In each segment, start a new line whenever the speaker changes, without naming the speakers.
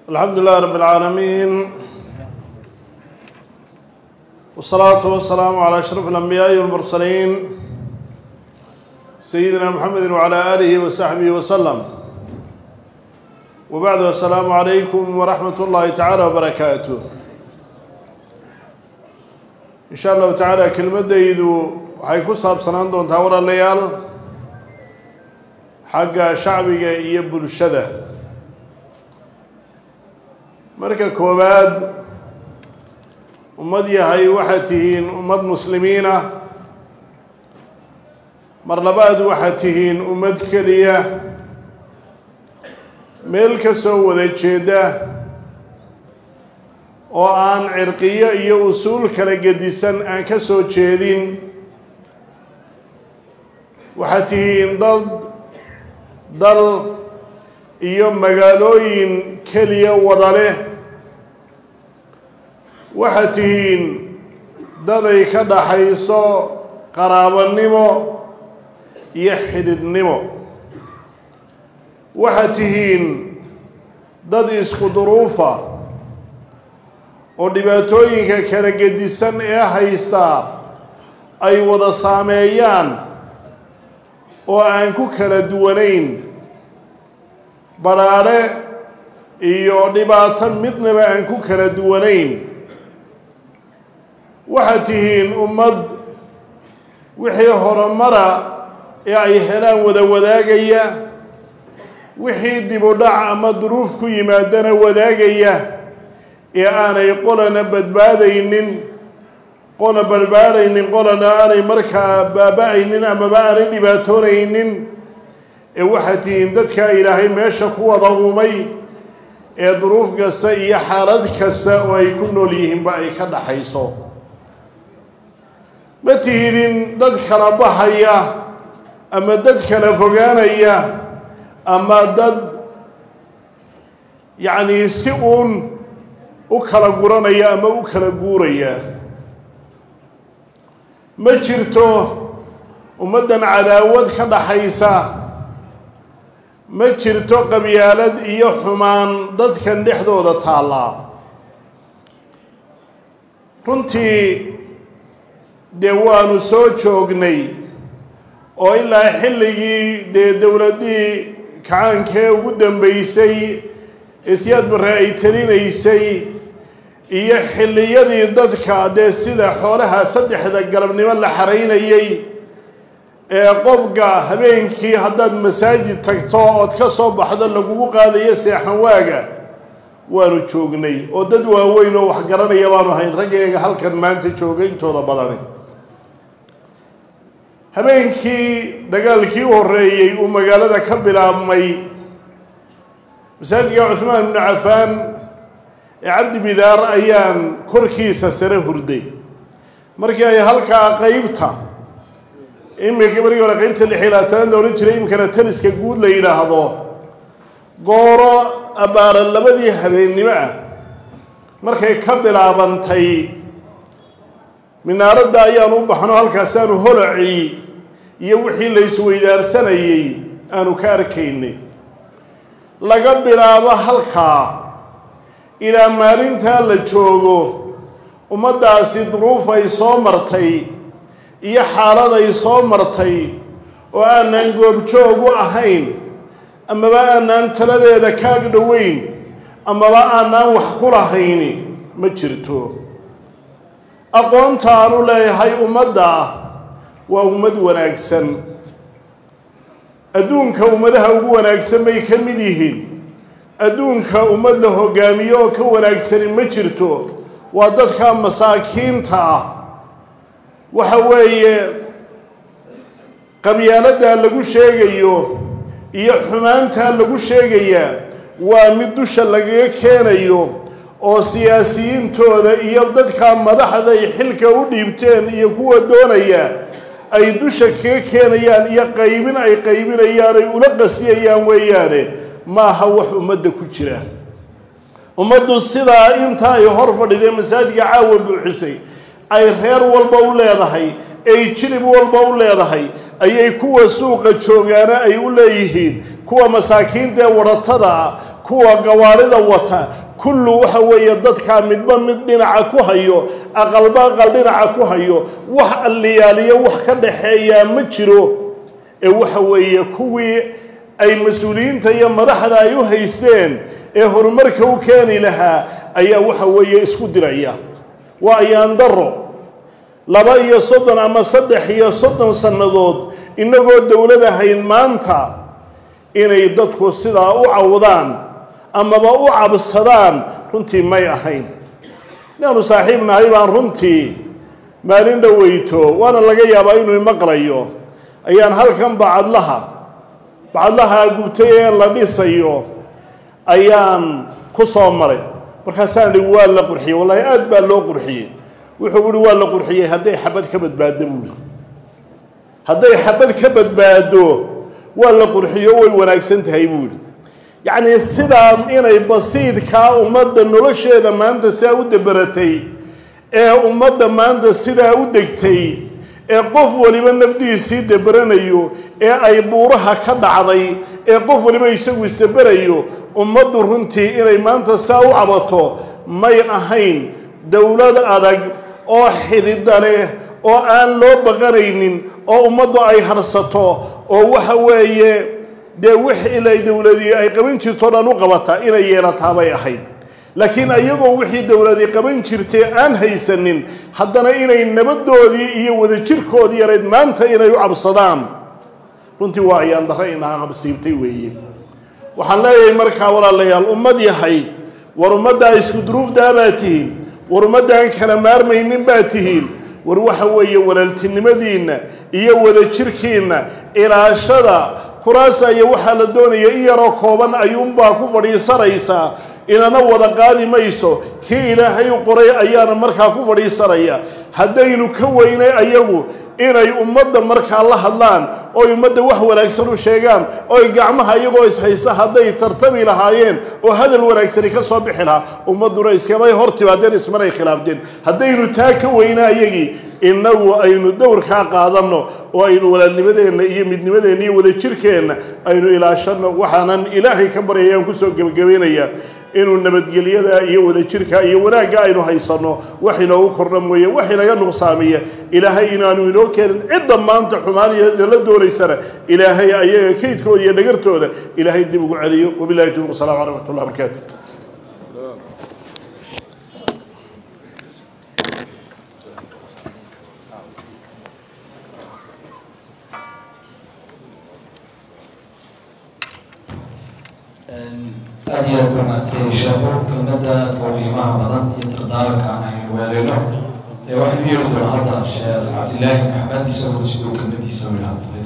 الحمد لله رب العالمين والصلاة والسلام على أشرف الأنبياء والمرسلين سيدنا محمد وعلى آله وصحبه وسلم وبعد السلام عليكم ورحمة الله تعالى وبركاته إن شاء الله تعالى كلمة ديدو waxay ku saabsanaan doontaa walaalayaal xagga shacbiga iyo bulshada marka koowaad ummad yahay waxaad tihiin ummad muslimiina mar labaad waxaad tihiin ummad keliya meel ka soo wada jeeda oo aan cirqiyo iyo usuul kala gedisan aan ka soo jeedin waxaad tihiin dad dal iyo magaalooyin keliya wada leh waxaad tihiin daday ka dhaxayso qaraabanimo iyo xididnimo waxaad tihiin dad isku duruufa oo dhibaatooyinka kala gedisan ee haystaa ay wada saameeyaan oo aan ku kala duwanayn badhaadhe iyo dhibaato midnaba aan ku kala duwanayn waxaad tihiin ummad wixii horumara ee ay helaan wada wadaagaya wixii dibudhac ama duruuf ku yimaadana wadaagaya ee aanay qolana badbaadaynin qola badbaadhaynin qolana aanay markaa baaba-aynin amaba aanay dhibaatoonaynin ee waxaad tihiin dadkaa ilaahay meesha ku wada uumay ee duruuf kasta iyo xaalad kasta oo ay ku nool yihiinba ay ka dhaxayso ma tihidin dad kala baxaya ama dad kala fogaanaya ama dad yacnii si uun u kala guranaya ama u kala guuraya ma jirto ummaddan cadaawad ka dhaxaysa ma jirto qabyaalad iyo xumaan dadkan dhexdooda taallaa runtii dee waanu soo joognay oo ilaa xilligii dee dowladdii kacaankee ugu dambeysay isyaad barre ay telinaysay iyo xilliyadii dadka dee sida xoolaha saddexda galabnimo la xaraynayay ee qofka habeenkii haddaad masaajid tagto ood ka soo baxdo lagugu qaadayo seexan waaga waanu joognay oo dad waaweyn oo wax garanaya baanu hayn raggeega halkan maanta jooga intooda badani habeenkii dagaalkii u horreeyey uu magaalada ka bilaabmay masaajidka cuhmaan ibnu cafaan ee cabdi bidaar ayaan korkiisa sare hurday markii ay halkaa qeybta iminka markii hore qeybta lix iyo labaatanaad la odhan jiray iminkana taliska guud la yidhaahdo gooro abbaara labadii habeennimo ah markay ka bilaabantay minaaradda ayaanu u baxno halkaasaanu holacii iyo wixii la isweydaarsanayey aanu ka arkaynay laga bilaabo halkaa ilaa maalintaa la joogo ummaddaasi duruuf ay soo martay iyo xaalad ay soo martay oo aanaan goobjoog u ahayn amaba aanaan taladeeda kaag dhoweyn amaba aanaan wax ku lahayni ma jirto aqoonta aanu leeyahay ummadda waa ummad wanaagsan adduunka ummadaha ugu wanaagsan bay ka mid yihiin adduunka ummad la hogaamiyo oo ka wanaagsani ma jirto waa dadka masaakiinta ah waxa weeye qabyaaladdaa lagu sheegayo iyo xumaantaa lagu sheegayaa waa mid dusha lagaga keenayo oo siyaasiyiintooda iyo dadka madaxday xilka u dhiibteen iyo kuwa doonaya ay dusha kaga keenayaan iyo qaybin ay qaybinayaan ay ula qasiyayaan weeyaane maaha wax ummadda ku jira ummaddu sidaa inta ay hor fadhidee masaajidka caawa buuxisay ay reer walba u leedahay ay jilib walba u leedahay ayay kuwa suuqa joogaana ay u leeyihiin kuwa masaakiinta ee wadhatada ah kuwa gawaarida wata kullu waxa weeye dadkaa midba mid dhinaca ku hayo aqalba aqal dhinaca ku hayo wax alliyaaliyo wax ka dhaxeeyaa ma jiro ee waxa weeye kuwii ay mas-uuliyiinta iyo madaxda ay u haysteen ee horumarka u keeni lahaa ayaa waxa weeye isku diraya waa ayaan daro laba iyo soddon ama saddex iyo soddon sannadood innagoo dowlad ahayn maanta inay dadku sidaa u cawdaan amaba u cabsadaan runtii may ahayn inaanu saaxiib nahay baan runtii maalin dhoweyto waana laga yaabaa inuu imaqlayo ayaan halkan bacadlaha bacadlaha gubtay ee la dhisayo ayaan ku soo maray markaasaan ihi waa la qurxiyey wallahi aad baa loo qurxiyey wuxuu uhi waa la qurxiyey hadday xabad ka badbaado buuhi hadday xabad ka badbaado waa la qurxiyo way wanaagsan tahay buuhi yacnii sidaa inay basiidkaa ummadda nolosheeda maanta sidaa u daberatay ee ummadda maanta sidaa u degtay ee qof waliba nafdihiisii daberanayo ee ay buuraha ka dhacday ee qof waliba isagu isdaberayo ummaddu runtii inay maanta saa u cabato may ahayn dowlad adag oo xidida leh oo aan loo baqanaynin oo ummaddu ay harsato oo waxa weeye dee wix ilay dowladii ay qaban jirto dhan u qabataa inay yeelataa bay ahayd laakiin iyagoo wixii dowladii qaban jirtay aan haysanin haddana inay nabadoodii iyo wadajirkoodii yarayd maanta inay u cabsadaan runtii waa ayaan darre inaha qabsiibtay weeye waxaan leeyahay markaa walaalayaal ummad yahay war ummaddaa isku duruufdaa baa tihiin war ummaddaan kala maarmaynin baa tihiin war waxa weeye walaaltinimadiinna iyo wadajirkiinna ilaashada kuraasa iyo waxaa la doonaya in yaroo kooban ayuunbaa ku fadhiisanaysaa inana wada qaadi mayso kii ilaahay u qoray ayaana markaa ku fadhiisanaya haddaynu ka weynay ayagu inay ummadda markaa la hadlaan oy ummadda wax wanaagsan u sheegaan oy gacmaha iyagoo ishaysa hadday tartami lahaayeen oo hadal wanaagsani ka soo bixi lahaa ummadduna iskamay hor timaadeen ismanay khilaafteen haddaynu taa ka weynaa ayagii innagu aynu dowrkaa qaadanno oo aynu walaalnimadeenna iyo midnimadeenna iyo wadajirkeenna aynu ilaashanno waxaanan ilaahay ka baryayaan kusoo gebagabaynayaa inuu nabadgelyada iyo wadajirka iyo wanaagga aynu haysanno wax inoogu kordha mooye wax inaga nuqsaamiya ilaahay inaanu inoo keenin cidda maanta xumaan iyo nala doonaysana ilaahay ayaga kaydkooda iyo dhagartooda ilaahay dib ugu celiyo wabillahi tawfiq wasalaamu caleykum waraxmatullahi wabarakaatu
aad iyo aad umahadsanyay sheekhu kelmadda tawqiimaha badan iyo tardaaranka aan aynu weeleyno ee waxaynu yeeri doonaa hadda sheekh cabdillaahi maxamed isagoo siduu kelmadiisa wilaha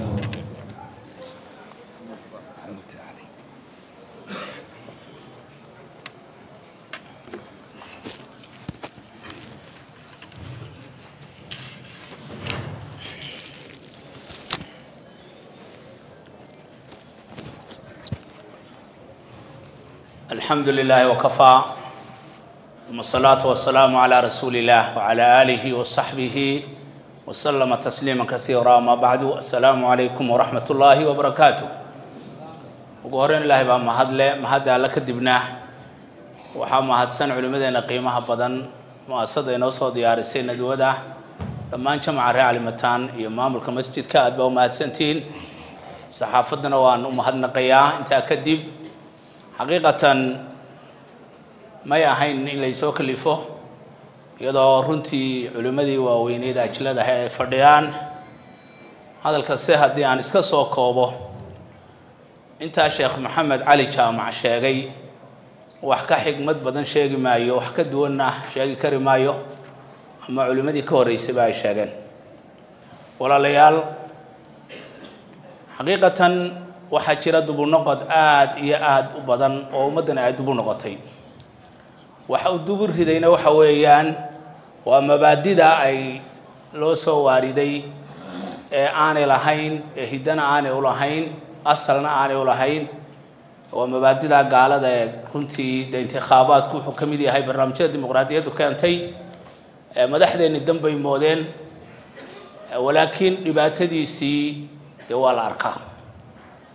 الحمد لله وكفى ثم الصلاة والسلام على رسول الله وعلى آله وصحبه وسلم تسليما كثيرا ما بعد السلام عليكم ورحمة الله وبركاته وقهرين الله بقى مهدلة مهد على كدبنا وحا مهدسان علمدين قيمها بدن مؤسسة نوصو ديار السنة دودا لما انشمع رعالي متان إمام المسجد كاد بو مهدسنتين صحافتنا وان مهدنا قياه انت كدب xaqiiqatan may ahayn in laysoo kalifo iyadoo runtii culimmadii waaweyneed ajladaha ay fadhiyaan hadalka se haddii aan iska soo koobo intaa sheekh maxamed cali jaamac sheegay wax ka xigmad badan sheegi maayo wax ka duwanna sheegi kari maayo ama culimmadii ka horreysayba ay sheegeen walaalayaal xaqiiqatan waxaa jira dubunoqod aada iyo aada u badan oo ummaddana ay dubu noqotay waxa uu dubu ridayna waxa weeyaan waa mabaadida ay loo soo waariday ee aanay lahayn ee hiddana aanay ulahayn asalna aanay ulahayn waa mabaadida gaalada ee runtii de intikhaabaadku wuxuu ka mid yahay barnaamijyada dimuqraadiyaddu keentay madaxdeenni danbay moodeen walaakiin dhibaatadiisii dee waa la arkaa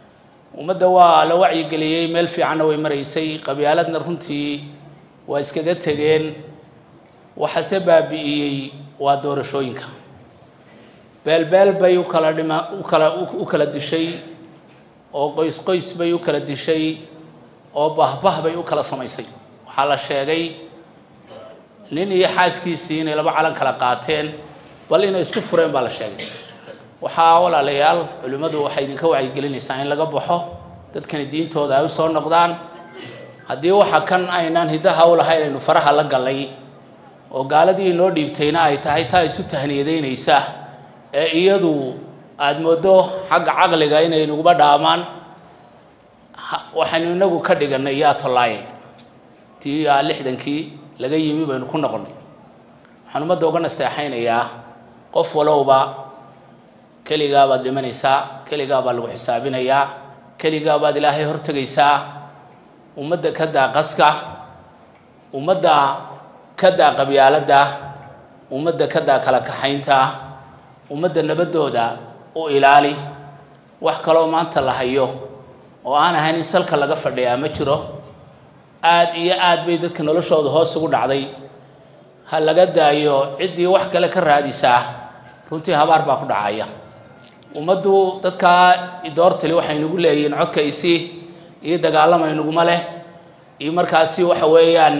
ummadda waa la wacyigeliyey meel fiicanna way maraysay qabyaaladna runtii waa iskaga tegeen waxase baabi'iyey waa doorashooyinka beelbeel bay u kala dhima u kala u kala dishay oo qoys qoys bay u kala dishay oo bahbah bay u kala samaysay waxaa la sheegay nin iyo xaaskiisii inay laba calan kala qaateen bal inay isku fureen baa la sheegay waxaa walaalayaal culimmadu waxay idinka wacyigelinaysaa in laga baxo dadkani diintooda ay u soo noqdaan haddii waxa kan aynaan hiddaha u lahayn aynu faraha la gallay oo gaaladii inoo dhiibtayna ay tahay taa isu tahniyadeynaysa ee iyadu aada mooddo xagga caqliga inay naguba dhaamaan waxaynu inagu ka dhigannay yaa tollaaye tii aa lixdankii laga yimi baynu ku noqonnay waxaan ummadda uga nasteexaynayaa qof walowba keligaa baad dhimanaysaa keligaa baa lagu xisaabinayaa keligaa baad ilaahay hortegaysaa ummadda ka daa qaska ummadda ka daa qabyaaladda ummadda ka daa kala kaxaynta ummadda nabaddooda u ilaali wax kaloo maanta la hayo oo aan ahayn in salka laga fadhiyaa ma jiro aada iyo aad bay dadka noloshooda hoos ugu dhacday ha laga daayo ciddii wax kale ka raadisaa runtii habaar baa ku dhacaya ummaddu dadkaa idoortali waxay nagu leeyihiin codka isi iyo dagaalamay naguma leh iyo markaasi waxa weeyaan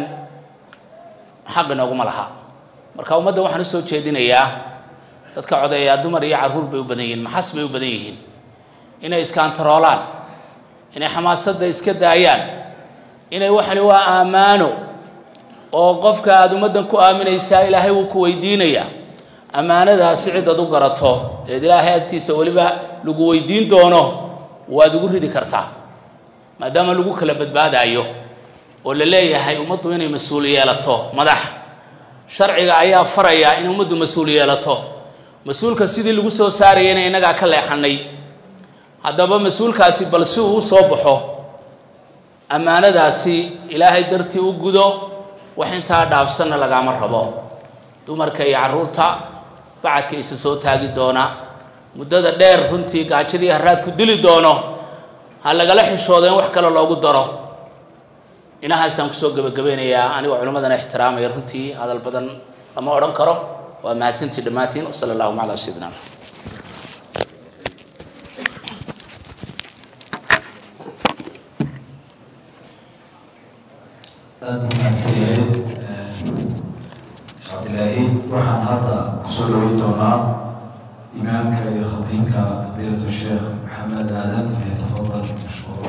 xaq inooguma laha marka ummadda waxaan usoo jeedinayaa dadka codeeyaa dumar iyo carruur bay u badan yihiin maxas bay u badan yihiin inay iskaantaroolaan inay xamaasadda iska daayaan inay waxani waa ammaano oo qofka aada ummaddan ku aaminaysaa ilaahay wuu ku weydiinayaa ammaanadaasi cid ad u garato eed ilaahay agtiisa weliba lagu weydiin doono waad ugu ridi kartaa maadaama lagu kala badbaadaayo oo la leeyahay ummaddu inay mas-uul yeelato madax sharciga ayaa faraya in ummaddu mas-uul yeelato mas-uulka sidii lagu soo saarayana innagaa ka leexanay haddaba mas-uulkaasi bal si uu u soo baxo ammaanadaasi ilaahay dartii u gudo wax intaa dhaafsanna lagaama rabo dumarka iyo carruurta bacadka isa soo taagi doona muddada dheer runtii gaajadii haraad ku dili doono ha lagala xishoodo in wax kale loogu daro inahaasaan kusoo gebagabeynayaa anigoo culimmadana ixtiraamaya runtii hadal badan lama odhan karo waa mahadsantii dhammaantiin wasala allahuma calaa sayidina
aada buu mahadsan yahay cabdilaahi waxaan hadda kusoo dhaweyn doonaa imaamka iyo khatiibka fadiilatu sheekh maxamed aadan falyatafadal mashkuur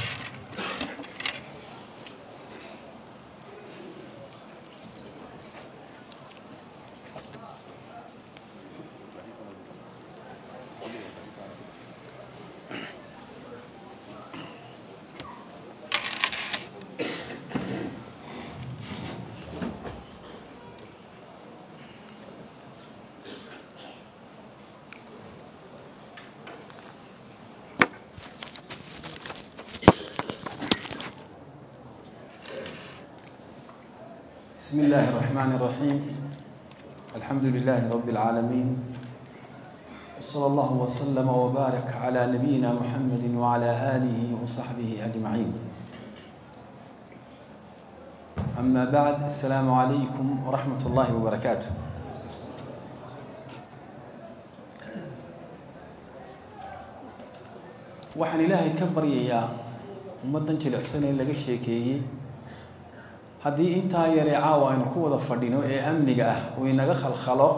بسم الله الرحمن الرحيم الحمد لله رب العالمين وصلى الله وسلم وبارك على نبينا محمد وعلى آله وصحبه أجمعين أما بعد السلام عليكم ورحمة الله وبركاته waxaan ilaahay ka baryayaa ummaddan jilicsan ee laga sheekeeyey haddii intaa yaree caawa aynu ku wada fadhino ee amniga ah uu inaga khalkhalo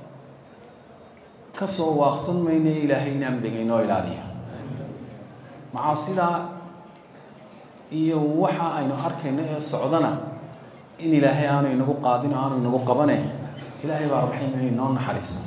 ka soo waaqsan mayno ilaahay in amniga inoo ilaaliyo macaasidaa iyo waxa aynu arkayno ee socdana in ilaahay aanu inagu qaadin oo aanu inagu qabane ilaahay baa raxiim ee inoo naxariista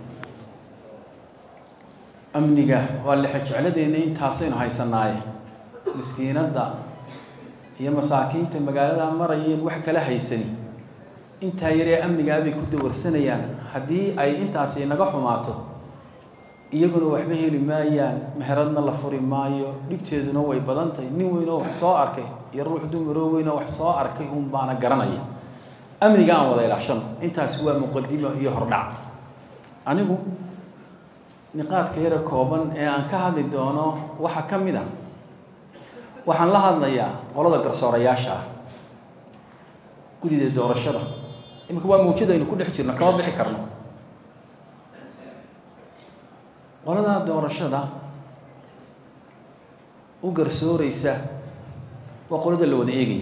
amniga waa lexe jecladeenna intaasaynu haysanaaye miskiinadda iyo masaakiinta magaalada marayeen wax kala haysani intaa yaree amnigaa bay ku dawarsanayaan haddii ay intaasi inaga xumaato iyaguna waxba heli maayaan meheradna la furi maayo dhibteeduna way badan tahay nin weynoo wax soo arkay iyo ruux dumaroo weynoo wax soo arkay un baana garanaya amniga aan wada ilaashano intaasi waa muqadimo iyo hordhac anigu niqaadka yara kooban ee aan ka hadli doono waxaa ka mid ah waxaan la hadlayaa qolada garsoorayaasha ah gudida doorashada iminka waa mawjadaynu ku dhex jirno kama bixi karno qolada doorashada u garsooreysa waa qolada la wada eegaya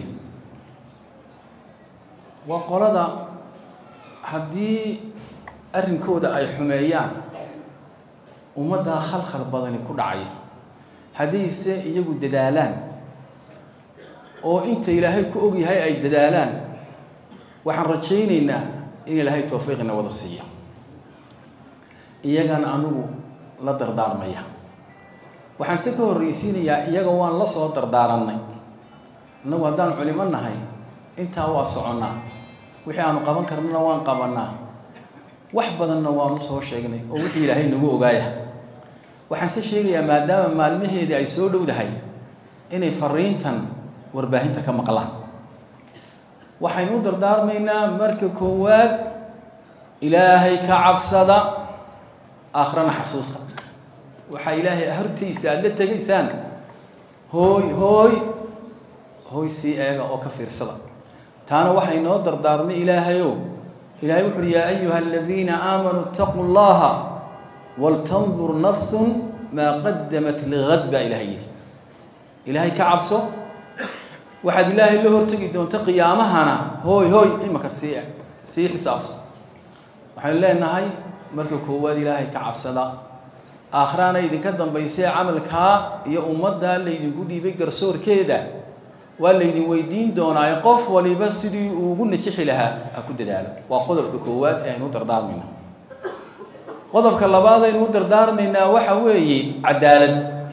waa qolada haddii arrinkooda ay xumeeyaan ummaddaa khalkhal badani ku dhacaya haddiise iyagu dadaalaan oo inta ilaahay ku og yahay ay dadaalaan waxaan rajaynaynaa in ilaahay towfiiqina wada siiya iyagana anugu la dardaarmaya waxaan se ka horreysiinayaa iyaga waan la soo dardaarannay innagu haddaan culimo nahay intaa waa soconnaa wixii aanu qaban karnana waan qabannaa wax badanna waanu soo sheegnay oo wixii ilaahay nagu ogaaya waxaan se sheegayaa maadaama maalmaheedii ay soo dhowdahay inay fariintan warbaahinta ka maqlaan waxaynu u dardaarmaynaa marka koowaad ilaahay ka cabsada aakhirana xasuusta waxaa ilaahay hortiisa aada la tegaysaan hooy hooy hooy sii eega oo ka fiirsada taana waxay noo dardaarmay ilaahayow ilahay wuxu uhi yaa ayuha aladiina aamanuu itaquu llaha waltandur nafsun maa qadamat ligad baa ilahay yidhi ilaahay ka cabso waxaad ilaahay la hortegi doonta qiyaamahana hooy hooy imaka sii sii xisaabso waxaynu leenahay marka koowaad ilaahay ka cabsada aakhiraana idinka dambaysee camalkaa iyo ummaddaa laydinku dhiibay garsoorkeeda waa laydin weydiin doonaaye qof waliba sidii uu ugu najixi lahaa ha ku dadaalo waa qodobka koowaad ee aynu u dardaarmayna qodobka labaad aynu u dardaarmaynaa waxa weeye cadaalad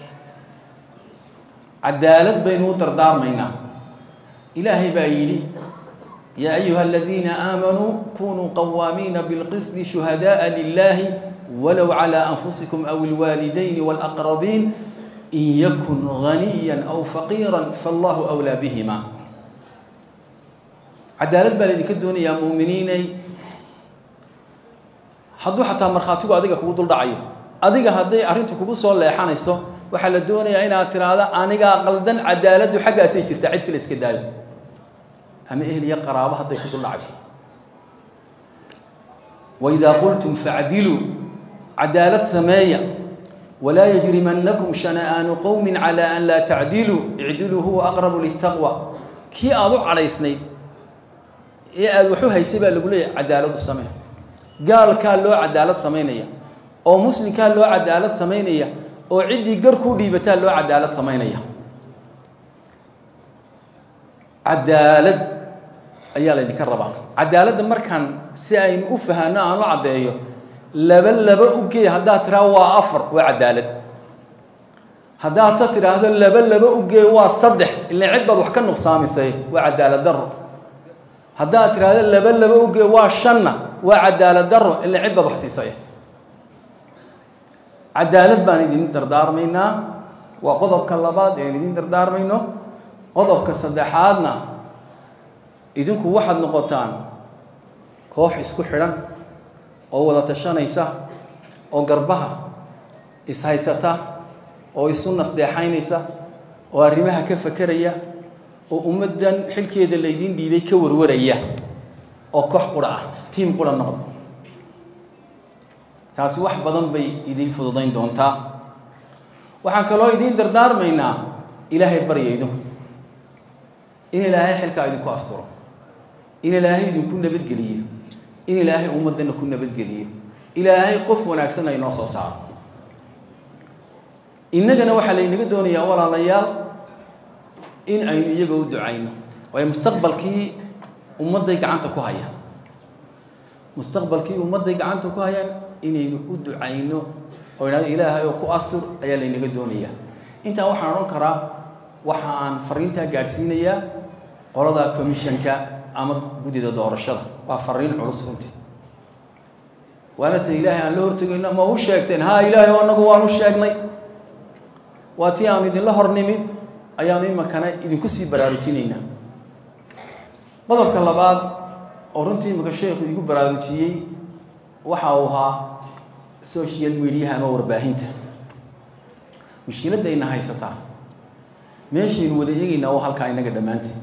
cadaalad baynu u dardaarmaynaa ilaahay baa yidhi yaa ayuha aladiina aamanuu kunuu qawaamiina bilqisdi shuhadaءa lilahi walow calى anfusikum aw اlwaalidayn wاlaqrabiin in yakun ganiya aw faqiira fallahu أwlaa bihima cadaalad baa laydinka doonayaa muuminiinay hadduu xataa markhaatigu adiga kugu dul dhacayo adiga hadday arrintu kugu soo leexanayso waxaa la doonayaa inaad tiraahdo anigaa qaldan cadaaladdu xaggaasay jirtaa cid kale iska daayo ama ehel iyo qaraabo hadday ku dul dhacayso waidaa qultum facdiluu cadaalad sameeya walaa yajrimanakum shana'aanu qowmi calى an laa tacdiluu icdiluu huwa aqrabu litaqwa kii aada u cadhaysnayd ee aada waxu haysay baa lagu leeyahay cadaaladu samee gaalkaa loo cadaalad samaynaya oo muslimkaa loo cadaalad samaynaya oo ciddii gar kuu dhiibataa loo cadaalad samaynaya cadaalad ayaa laydinka rabaa cadaaladda markaan si aynu u fahanno aan u caddeeyo laba laba u gee haddaad tidhaahdo waa afar waa cadaalad haddaad se tidhaahdo laba laba u gee waa saddex ilaan cid baad wax ka nuqsaamisay waa cadaalad daro haddaad tidhaahdo laba laba u gee waa shanna waa cadaalad daro ilaan cid baad wax siisay cadaalad baan idin dardaarmaynaa waa qodobka labaad ean idin dardaarmayno qodobka saddexaadna idinku waxaad noqotaan koox isku xidhan oo wada tashanaysa oo garbaha ishaysata oo isu nasdeexaynaysa oo arrimaha ka fakeraya oo ummaddan xilkeeda laydiin dhiibay ka warwaraya oo koox qura ah tiim qura noqda taasi wax badan bay idiin fududayn doontaa waxaan kaloo idiin dardaarmaynaa ilaahay barya idinku in ilaahay xilkaa idinku asturo in ilaahay idinku nabadgeliyo in ilaahay ummaddana ku nabadgeliyo ilaahay qof wanaagsan ay noo soo saaro innagana waxaa laynaga doonayaa walaalayaal in aynu iyaga u ducayno waayo mustaqbalkii ummadday gacanta ku hayaan mustaqbalkii ummadday gacanta ku hayaan inaynu u ducayno oo idhahdo ilaahay oo ku astur ayaa laynaga doonayaa intaa waxaan odhan karaa waxa aan fariintaa gaadhsiinayaa qolada commissionka ama guddida doorashada waa fariin culus runtii waana tan ilaahay aan la hortegayno ma u sheegteen haa ilaahay anagu waan u sheegnay waa tii aanu idinla hor nimid ayaanu imakana idinku sii baraarujinaynaa qodobka labaad oo runtii imika sheekhu igu baraarujiyey waxa uu ahaa social mediaha ama warbaahinta mushkiladayna haysataa meeshaynu wada eegaynaa waa halkaa inaga dhammaanteed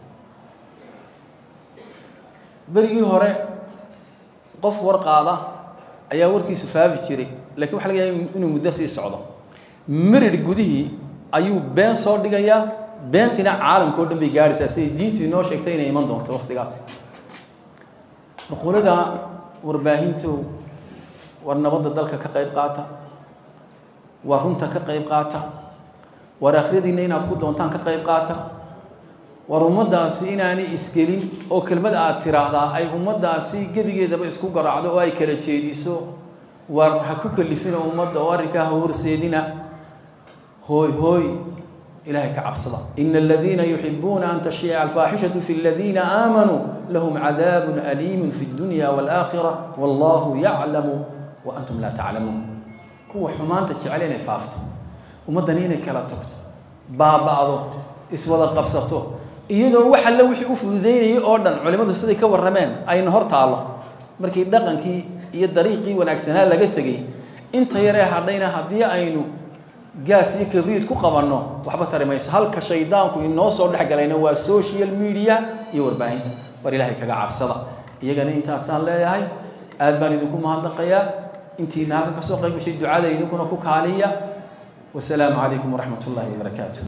berigii hore qof war qaada ayaa warkiisu faafi jiray lakiin waxa laga yaaba inuu muddo sii socdo merid gudihii ayuu been soo dhigayaa beentina caalamka o dhan bay gaadhaysaa siday diintu inoo sheegtay inay iman doonto waktigaas nuqulada warbaahintu war nabadda dalka ka qayb qaata waa runta ka qayb qaata war akhriyadiinna inaad ku doontaan ka qayb qaata war ummaddaasi inaanay isgelin oo kelmad aad tiraahdaa ay ummaddaasi gebigeedaba isku garaacdo oo ay kala jeediso war ha ku kalifina ummadda oo arrinkaa ha horseedina hooy hooy ilahay ka cabsada ina aladiina yuxibuuna an tashiica alfaaxishatu fi aladiina aamanuu lahum cadaabun aliimun fi اdunya wاlaakhira wallahu yaclamu wa antum laa taclamuun kuwa xumaanta jecel inay faafto ummaddani inay kala tagto baaba'do iswada qabsato iyadoo wax alle wixii u fududeynayay oo dhan culimmadu siday ka warrameen ayna hor taallo markii dhaqankii iyo dariiqii wanaagsanaa laga tegey inta yaree hadhayna haddii aynu gaas iyo kabriid ku qabanno waxba tari mayso halka shaydaanku inoo soo dhex galayna waa social media iyo warbaahinta war ilaahay kaga cabsada iyagana intaasaan leeyahay aad baan idinku mahadnaqayaa intiina halkan ka soo qayb gashay ducada idinkuna ku kaaliya wasalaamu calaykum waraxmat ullaahi wabarakaatu